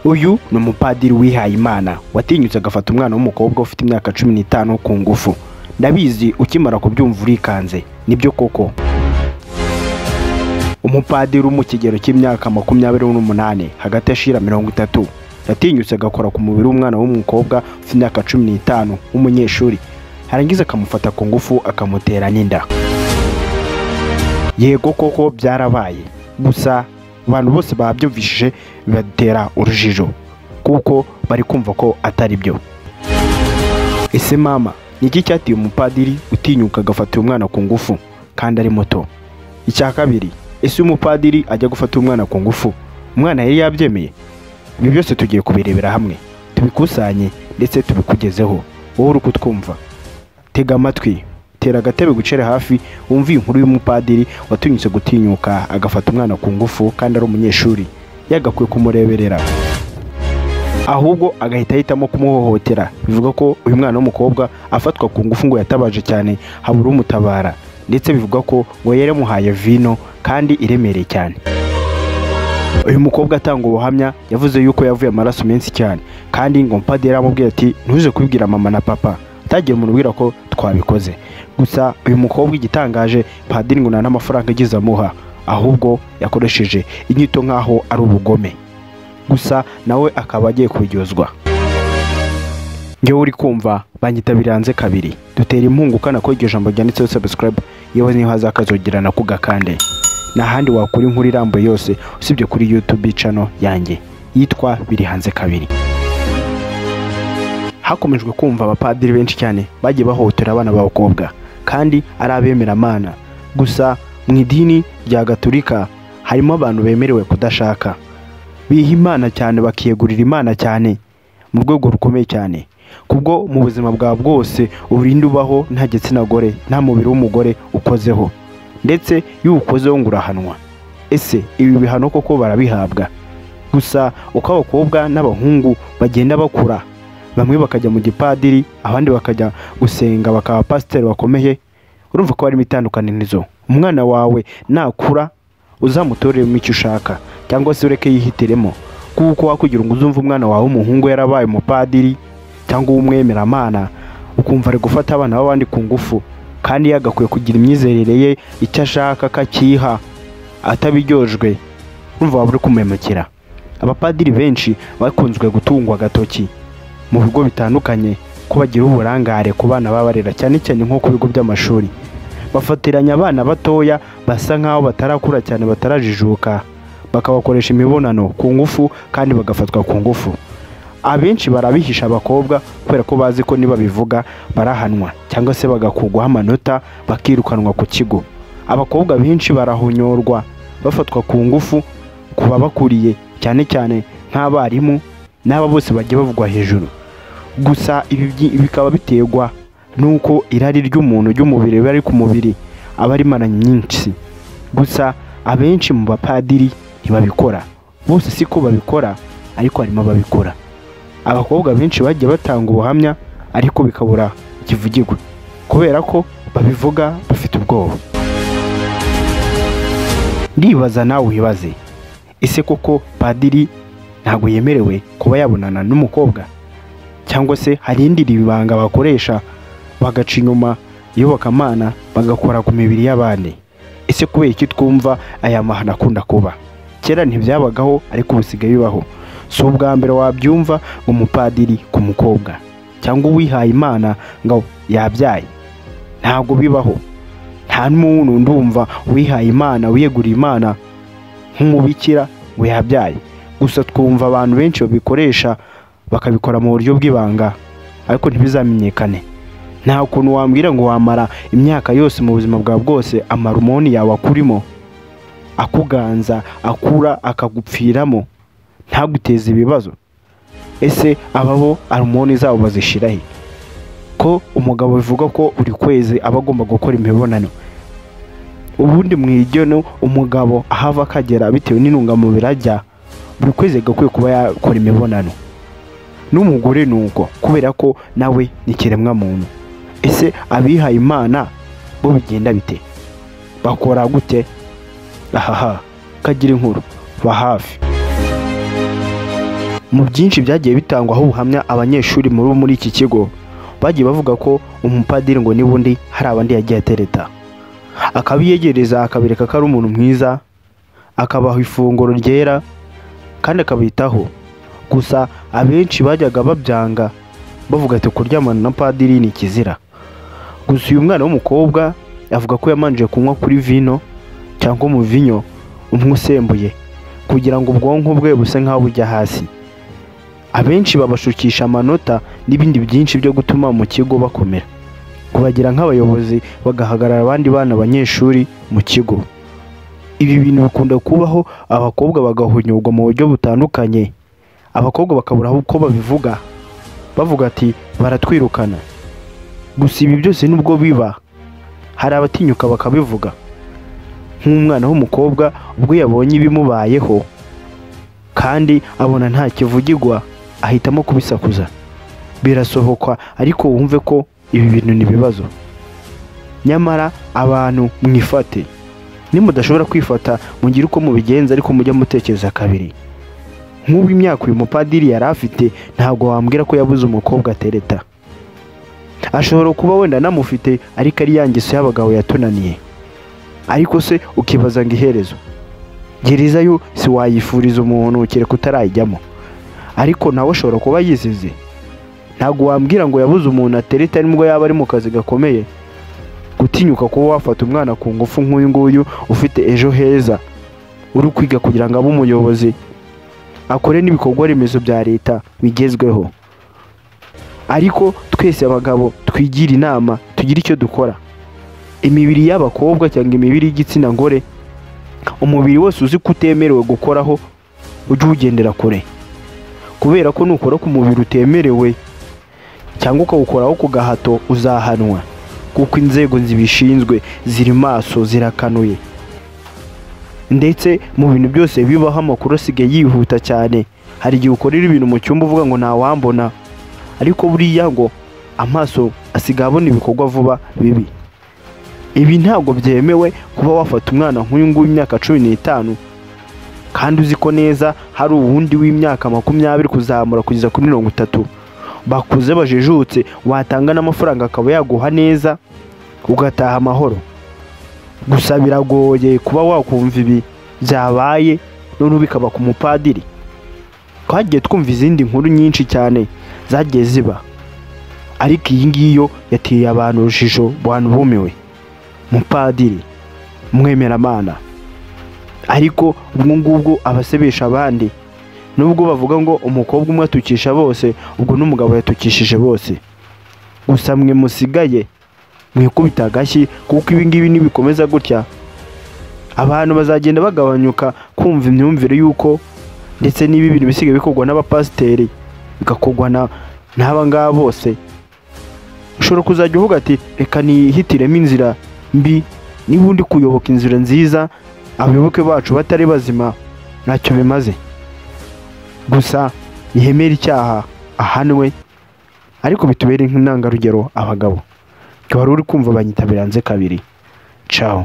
uyu ni umupadiri wihaye imana watinyutse agafata umwana w'umukobwa ufite imyaka cumi n'itanu ku ngufu ndabizi ukimara kubyumva urikanze nibyo koko umupadiri uri mu kigero cy'imyaka makumyabiri n'umunani hagati y'ashira mirongo itatu yatinyutse agakora ku mubiri w'umwana w'umukobwa ufite imyaka cumi n'itanu w'umunyeshuri arangiza akamufata ku ngufu akamutera n'inda yego koko byarabaye gusa abantu bose babyumvishije bibatera urujijo kuko bari kumva ko atari byo ese mama ni iki cyateye umupadiri utinyuka agafata uyu mwana ku ngufu kandi ari muto icya kabiri ese uyu mupadiri ajya gufata umwana ku ngufu umwana yari yabyemeye ibi byose tugiye kubirebera hamwe tubikusanye ndetse tubikugezeho wowe uri kutwumva tega amatwi tera agatebe gucere hafi wumve iyi nkuru y'umupadiri watinyutse gutinyuka agafata umwana ku ngufu kandi ari umunyeshuri yagakwiye kumureberera ahubwo agahita ahitamo kumuhohotera bivuga ko uyu mwana w'umukobwa afatwa ku ngufu ngo yatabaje cyane habura umutabara ndetse bivuga ko ngo yaramuhaye vino kandi iremereye cyane uyu mukobwa atanga ubuhamya yavuze yuko yavuye amaraso menshi cyane kandi ngo mupadiri aramubwira ati ntuze kubibwira mama na papa atagiye umubwira ko twabikoze gusa uyu mukobwa igitangaje padiri ngo nta n'amafaranga agize amuha ahubwo yakoresheje inyito nk'aho ari ubugome gusa nawe akaba agiye kuryozwa ngewe uri kumva banyita biranze kabiri dutera impungu ukana ko iryo jambo ryanditseho subscribe yewe niba hazakazogerana ku gakande nta handi wakura inkuru irambuye yose usibye kuri youtube cano yanjye yitwa biri hanze kabiri hakomejwe kumva abapadiri benshi cyane bagiye bahohotera abana b'abakobwa kandi ari abemeramana gusa mu idini rya gaturika harimo abantu bemerewe kudashaka biha imana cyane bakiyegurira imana cyane mu rwego rukomeye cyane kubwo mu buzima bwawe bwose urinda ubaho nta gitsina gore nta mubiri w'umugore ukozeho ndetse iyo uwukozeho ngo urahanwa ese ibi bihano koko barabihabwa gusa uko abakobwa n'abahungu bagenda bakura bamwe bakajya mu gipadiri abandi bakajya gusenga bakaba pasiteri bakomeye urumva ko harimo itandukanizo umwana wawe nakura uzamutoreremo icyo ushaka cyangwa se ureke yihitiremo kuko wakugira ngo uzumve umwana wawe w'umuhungu yarabaye umupadiri cyangwa uw'umwemeramana ukumva ari gufata abana b'abandi ku ngufu kandi yagakwiye kugira imyizerere ye icyo ashaka akakiha atabiryojwe urumva waba uri kumemukira abapadiri benshi bakunzwe gutungwa agatoki mu bigo bitandukanye ko bagira uburangare ku bana babarera cyane cyane nko ku bigo by'amashuri bafatiranya abana batoya basa nk'aho batarakura cyane batarajijuka bakabakoresha imibonano ku ngufu kandi bagafatwa ku ngufu abenshi barabihisha abakobwa kubera ko bazi ko nibabivuga barahanwa cyangwa se bagakugwaho amanota bakirukanwa ku kigo abakobwa benshi barahonyorwa bafatwa ku ngufu ku babakuriye cyane cyane nk'abarimu n'aba bose bajya bavugwa hejuru gusa ibi bikaba biterwa n'uko irari ry'umuntu ry'umubiri riba riri ku mubiri aba ari maranye nyinshi gusa abenshi mu bapadiri ntibabikora bose si ko babikora ariko harimo ababikora abakobwa benshi bajya batanga ubuhamya ariko bikabura ikivugirwa kubera ko babivuga bafite ubwoba ndibaza nawe wibaze ese koko padiri ntabwo yemerewe kuba yabonana n'umukobwa cyangwa se hari indi ribanga bakoresha bagaca inyuma iyobokamana bagakora ku mibiri y'abandi ese kubera iki twumva aya mahano akunda kuba kera ntibyabagaho ariko bisigaye bibaho si ubwa mbere wabyumva umupadiri ku mukobwa cyangwa uwihaye imana ngo yabyaye ntabwo bibaho nta n'umuntu ndumva uwihaye imana wiyeguriye imana nk'umubikira ngo yabyaye gusa twumva abantu benshi babikoresha bakabikora mu buryo bw'ibanga ariko ntibizamenyekane nta kuntu wambwira ngo wamara imyaka yose mu buzima bwawe bwose amarumoni yawe akurimo akuganza akura akagupfiramo ntaguteze ibibazo ese aba bo arumoni zabo bazishirahe ko umugabo bivuga ko buri kwezi aba agomba gukora imibonano ubundi mu igeno umugabo ahava akagera bitewe n'intungamubiri ajya buri kwezi agakwiye kuba yakora imibonano n'umugore ni uko kubera ko nawe ni ikiremwamuntu ese abihaye imana bo bigenda bite bakora gute ahaha kagira inkuru ba hafi mu byinshi byagiye bitangwaho ubuhamya abanyeshuri muri muri iki kigo bagiye bavuga ko umupadiri ngo nibundi hari abandi yagiye atereta akabiyegereza akabereka ko ari umuntu mwiza akabaha ifunguro ryera kandi akabitaho gusa abenshi bajyaga babyanga bavuga ati kuryamana na padiri ni ikizira gusa uyu mwana w'umukobwa avuga ko yamanje kunywa kuri vino cyangwa umuvinyo umwe usembuye kugira ngo ubwonko bwe buse nk'aho bujya hasi abenshi babashukisha amanota n'ibindi byinshi byo gutuma mu kigo bakomera kubagira nk'abayobozi bagahagarara abandi bana abanyeshuri mu kigo ibi bintu bikunda kubaho abakobwa bagahunyurwa mu buryo butandukanye abakobwa bakabura uko babivuga bavuga ati baratwirukana gusa ibi byose nubwo biba hari abatinyuka bakabivuga nk'umwana w'umukobwa ubwo yabonye ibimubayeho kandi abona nta kivugirwa ahitamo kubisakuza birasohoka ariko wumve ko ibi bintu ni ibibazo nyamara abantu mwifate nimudashobora kwifata mugire uko mubigenza ariko mujya mutekereza kabiri nk'ubu imyaka uyu mupadiri yari afite ntabwo wambwira ko yabuze umukobwa atereta ashobora kuba wenda anamufite ariko ari ya ngeso y'abagabo yatunaniye ariko se ukibaza ngo iherezo gereza yo si wayifuriza umuntu kereka utarayijyamo ariko nawe ashobora kuba yizize ntabwo wambwira ngo yabuze umuntu atereta nibwo yaba ari mu kazi gakomeye gutinyuka kuba wafata umwana ku ngufu nk'uyu nguyu ufite ejo heza uri kwiga kugira ngo abe umuyobozi akore n'ibikorwa remezo bya leta bigezweho ariko twese abagabo twigire inama tugire icyo dukora imibiri y'abakobwa cyangwa imibiri y'igitsina gore umubiri wose uzi ko utemerewe gukoraho ujye uwugendera kure kubera ko nukora ku mubiri utemerewe cyangwa ukawukoraho ku gahato uzahanwa kuko inzego zibishinzwe ziri maso zirakanuye ndetse mu bintu byose bibaho amakuru asigaye yihuta cyane hari igihe ukorera ibintu mu cyumba uvuga ngo ntawambona ariko buriya ngo amaso asigaye abona ibikorwa vuba bibi ibi ntabwo byemewe kuba wafata umwana nk'uyu nguyu w'imyaka cumi n'itanu kandi uzi ko neza hari uwundi w'imyaka makumyabiri kuzamura kugeza kuri mirongo itatu bakuze bajijutse watanga n'amafaranga akaba yaguha neza ugataha amahoro gusa biragoye kuba wakumva ibi byabaye noneho bikaba ku mupadiri twagiye twumva izindi nkuru nyinshi cyane zagiye ziba ariko iyi ngiyi yo yateye abantu urujijo bantu bumiwe mupadiri mwemeramana ariko ubwo ngubwo abasebesha abandi nubwo bavuga ngo umukobwa umwe atukisha bose ubwo n'umugabo yatukishije bose gusa mwe musigaye mwikubita agashyi kuko ibi ngibi nibikomeza gutya abantu bazagenda bagabanyuka kumva imyumvire y'uko ndetse n'ibi bintu bisigaye bikorwa n'abapasiteri bigakorwa na- n'aba ngaba bose ushobora kuzajya uvuga ati reka nihitiremo inzira mbi niba undi kuyoboka inzira nziza abayoboke bacu batari bazima ntacyo bimaze gusa yemera icyaha ahanwe ariko bitubere nk'intangarugero abagabo wari uri kumva banyitabira hanze kabiri caho